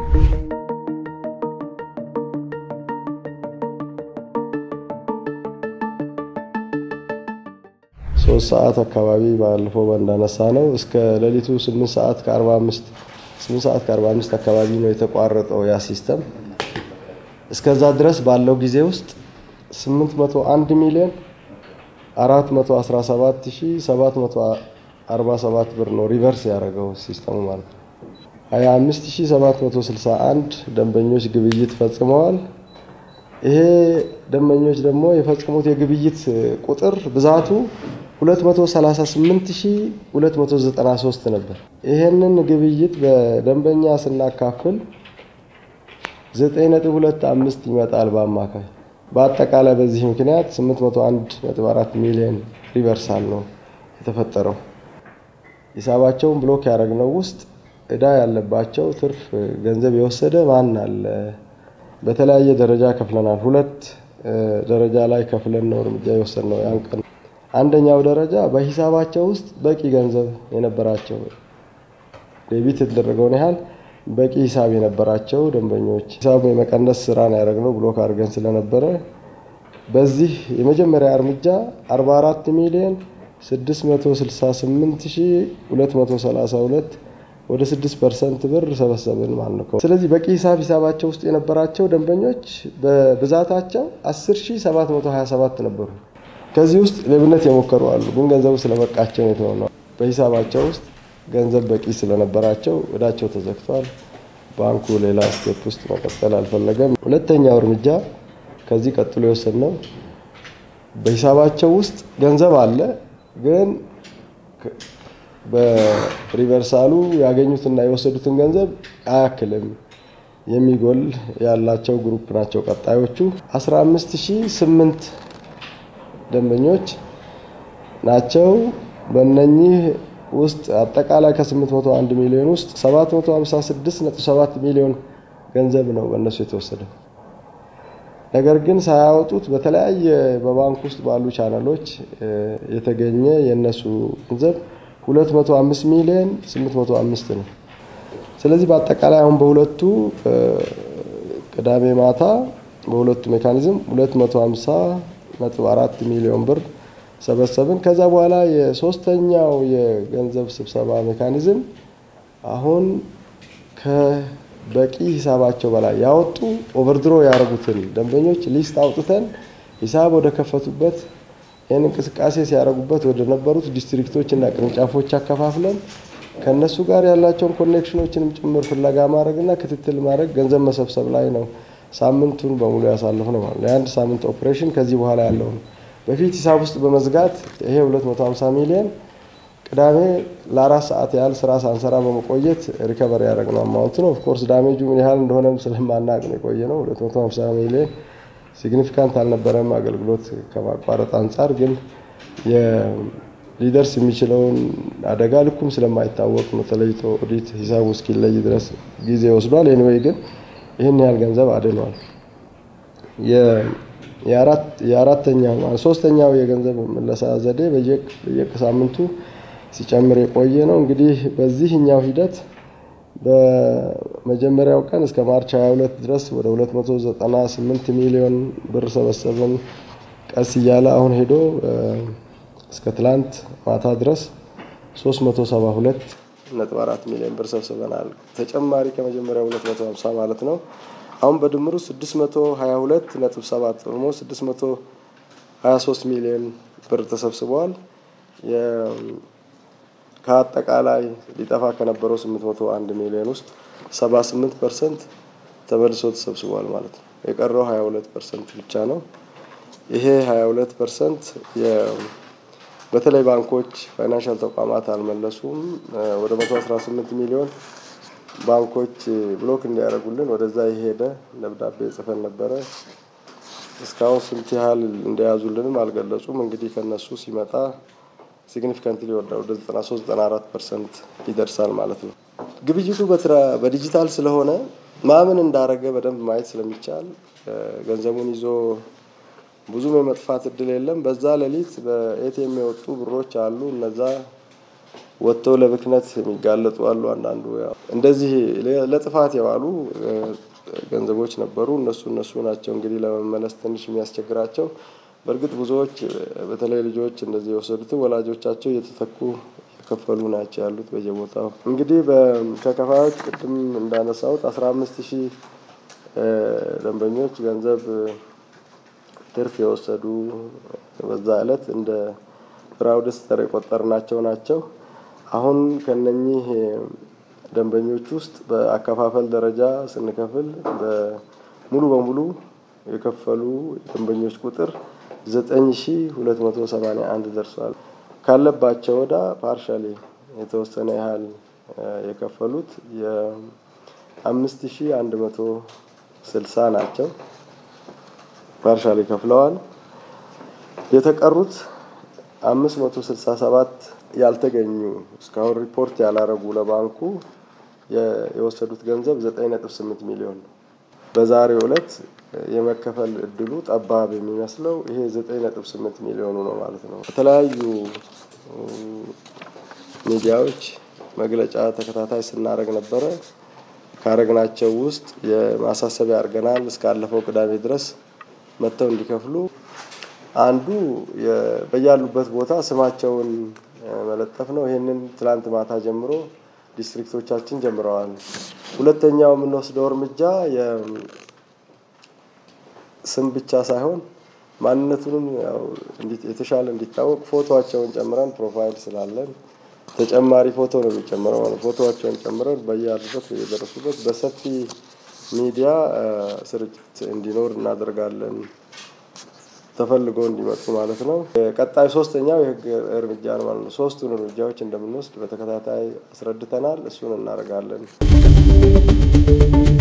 ሶስት ሰዓት አካባቢ ባለፈው እንዳነሳ ነው እስከ ሌሊቱ ስምንት ሰዓት ከአርባ አምስት ስምንት ሰዓት ከአርባ አምስት አካባቢ ነው የተቋረጠው ያ ሲስተም። እስከዛ ድረስ ባለው ጊዜ ውስጥ 801 ሚሊዮን 417 ሺህ 747 ብር ነው ሪቨርስ ያደረገው ሲስተሙ ማለት ነው። 25761 ደንበኞች ግብይት ፈጽመዋል። ይሄ ደንበኞች ደግሞ የፈጸሙት የግብይት ቁጥር ብዛቱ 238293 ነበር። ይሄንን ግብይት በደንበኛ ስናካፍል 9.25 ይመጣል በአማካይ። በአጠቃላይ በዚህ ምክንያት 801.4 ሚሊዮን ሪቨርሳል ነው የተፈጠረው። ሂሳባቸውን ብሎክ ያደረግነው ውስጥ እዳ ያለባቸው ትርፍ ገንዘብ የወሰደ ማን አለ? በተለያየ ደረጃ ከፍለናል። ሁለት ደረጃ ላይ ከፍለን ነው እርምጃ የወሰድነው ያን ቀን። አንደኛው ደረጃ በሂሳባቸው ውስጥ በቂ ገንዘብ የነበራቸው ዴቢት የተደረገውን ያህል በቂ ሂሳብ የነበራቸው ደንበኞች ሂሳቡ የመቀነስ ስራ ነው ያደረግነው ብሎክ አድርገን ስለነበረ በዚህ የመጀመሪያ እርምጃ 44 ሚሊዮን 668232 ወደ 6 ፐርሰንት ብር ሰበሰብን ማለት ነው። ስለዚህ በቂ ሂሳብ ሂሳባቸው ውስጥ የነበራቸው ደንበኞች በብዛታቸው 10727 ነበሩ። ከዚህ ውስጥ ሌብነት የሞከሩ አሉ፣ ግን ገንዘቡ ስለበቃቸው ነው የተሆነው። በሂሳባቸው ውስጥ ገንዘብ በቂ ስለነበራቸው እዳቸው ተዘግቷል። ባንኩ ሌላ ስቴፕ ውስጥ መቀጠል አልፈለገም። ሁለተኛው እርምጃ ከዚህ ቀጥሎ የወሰድነው በሂሳባቸው ውስጥ ገንዘብ አለ፣ ግን በሪቨርሳሉ ያገኙትና የወሰዱትን ገንዘብ አያክልም የሚጎል ያላቸው ግሩፕ ናቸው። ቀጣዮቹ 15008 ደንበኞች ናቸው። በእነኚህ ውስጥ አጠቃላይ ከ801 ሚሊዮን ውስጥ 756.7 ሚሊዮን ገንዘብ ነው በእነሱ የተወሰደው። ነገር ግን ሳያወጡት በተለያየ በባንክ ውስጥ ባሉ ቻናሎች የተገኘ የእነሱ ገንዘብ 205 ሚሊዮን 805 ነው። ስለዚህ በአጠቃላይ አሁን በሁለቱ ቅዳሜ ማታ በሁለቱ ሜካኒዝም 250.4 ሚሊዮን ብር ሰበሰብን። ከዛ በኋላ የሶስተኛው የገንዘብ ስብሰባ ሜካኒዝም አሁን ከበቂ ሂሳባቸው በላይ ያወጡ ኦቨርድሮ ያደረጉትን ደንበኞች ሊስት አውጥተን ሂሳብ ወደ ከፈቱበት ይህን እንቅስቃሴ ሲያደርጉበት ወደ ነበሩት ዲስትሪክቶች እና ቅርንጫፎች አከፋፍለን ከእነሱ ጋር ያላቸውን ኮኔክሽኖችንም ጭምር ፍለጋ ማድረግና ክትትል ማድረግ ገንዘብ መሰብሰብ ላይ ነው ሳምንቱን በሙሉ ያሳለፍ ነው ማለት ነው። የአንድ ሳምንት ኦፕሬሽን ከዚህ በኋላ ያለው ነው። በፊት ሂሳብ ውስጥ በመዝጋት ይሄ 250 ሚሊዮን ቅዳሜ ለአራት ሰዓት ያህል ስራ ሳንሰራ በመቆየት ሪከቨር ያደረግነው አማውንት ነው። ኦፍኮርስ ዳሜጁ ምን ያህል እንደሆነም ስለማናቅ ነው የቆየ ነው። 250 ሚሊዮን ሲግኒፊካንት አልነበረም አገልግሎት ከማቋረጥ አንጻር፣ ግን ሊደርስ የሚችለውን አደጋ ልኩም ስለማይታወቅ ነው ተለይቶ ኦዲት ሂሳቡ እስኪለይ ድረስ ጊዜ ወስዷል። ኤኒዌይ ግን ይህን ያህል ገንዘብ አድኗል። የአራተኛው ሶስተኛው የገንዘብ መለሳ ዘዴ በየሳምንቱ ሲጨምር የቆየ ነው። እንግዲህ በዚህኛው ሂደት በመጀመሪያው ቀን እስከ ማርች 22 ድረስ ወደ 298 ሚሊዮን ብር ሰበሰብን። ቀስ እያለ አሁን ሄዶ እስከ ትላንት ማታ ድረስ 372 ነጥብ 4 ሚሊዮን ብር ሰብስበናል። ተጨማሪ ከመጀመሪያው 250 ማለት ነው። አሁን በድምሩ 622 ነጥብ 7 ኦልሞስት 623 ሚሊዮን ብር ተሰብስበዋል። ከአጠቃላይ ሊጠፋ ከነበረው 801 ሚሊዮን ውስጥ 78 ፐርሰንት ተመልሶ ተሰብስቧል ማለት ነው። የቀረው 22 ፐርሰንት ብቻ ነው። ይሄ 22 ፐርሰንት በተለይ ባንኮች፣ ፋይናንሻል ተቋማት አልመለሱም። ወደ 118 ሚሊዮን ባንኮች ብሎክ እንዲያደርጉልን ወደዛ የሄደ ደብዳቤ ጽፈን ነበረ። እስካሁን ስንት ያህል እንደያዙልንም አልገለጹም። እንግዲህ ከነሱ ሲመጣ ሲግኒፊካንትሊ ይወርዳል። ወደ 93 94 ፐርሰንት ይደርሳል ማለት ነው። ግብይቱ በዲጂታል ስለሆነ ማምን እንዳረገ በደንብ ማየት ስለሚቻል ገንዘቡን ይዞ ብዙም የመጥፋት እድል የለም። በዛ ሌሊት በኤቲኤም የወጡ ብሮች አሉ። እነዛ ወጥተው ለብክነት የሚጋለጡ አሉ። አንዳንዱ እንደዚህ ለጥፋት የዋሉ ገንዘቦች ነበሩ። እነሱ እነሱ ናቸው እንግዲህ ለመመለስ ትንሽ የሚያስቸግራቸው። በእርግጥ ብዙዎች በተለይ ልጆች እንደዚህ የወሰዱትን ወላጆቻቸው እየተተኩ የከፈሉ ናቸው ያሉት በየቦታው። እንግዲህ ከከፋዮች ቅድም እንዳነሳሁት አስራ አምስት ሺህ ደንበኞች ገንዘብ ትርፍ የወሰዱ በዛ ዕለት እንደ ፍራውድስተር የቆጠርናቸው ናቸው። አሁን ከነኚህ ደንበኞች ውስጥ በአከፋፈል ደረጃ ስንከፍል ሙሉ በሙሉ የከፈሉ ደንበኞች ቁጥር ዘጠኝ ሺ ሁለት መቶ ሰማኒያ አንድ ደርሷል። ካለባቸው ወዳ ፓርሻሊ የተወሰነ ያህል የከፈሉት የአምስት ሺ አንድ መቶ ስልሳ ናቸው። ፓርሻሊ ከፍለዋል። የተቀሩት አምስት መቶ ስልሳ ሰባት ያልተገኙ እስካሁን ሪፖርት ያላረጉ ለባንኩ የወሰዱት ገንዘብ ዘጠኝ ነጥብ ስምንት ሚሊዮን ነው። በዛሬው ዕለት የመከፈል እድሉ ጠባብ የሚመስለው ይሄ ዘጠኝ ነጥብ ስምንት ሚሊዮኑ ነው ማለት ነው። የተለያዩ ሚዲያዎች መግለጫ ተከታታይ ስናደርግ ነበረ። ካረግናቸው ውስጥ የማሳሰቢያ አድርገናል። እስካለፈው ቅዳሜ ድረስ መጥተው እንዲከፍሉ አንዱ በያሉበት ቦታ ስማቸውን መለጠፍ ነው። ይህንን ትላንት ማታ ጀምሮ ዲስትሪክቶቻችን ጀምረዋል። ሁለተኛው የምንወስደው እርምጃ ስም ብቻ ሳይሆን ማንነቱንም ያው የተሻለ እንዲታወቅ ፎቶቸውን ጨምረን ፕሮፋይል ስላለን ተጨማሪ ፎቶ ነው የሚጨምረው ማለት ፎቶቸውን ጨምረን በያሉበት የደረሱበት በሰፊ ሚዲያ ስርጭት እንዲኖር እናደርጋለን። ተፈልጎ እንዲመጡ ማለት ነው። ቀጣይ ሶስተኛው የህግ እርምጃ ነው ማለት ነው። ሶስቱን እርምጃዎች እንደምንወስድ በተከታታይ አስረድተናል። እሱን እናደርጋለን።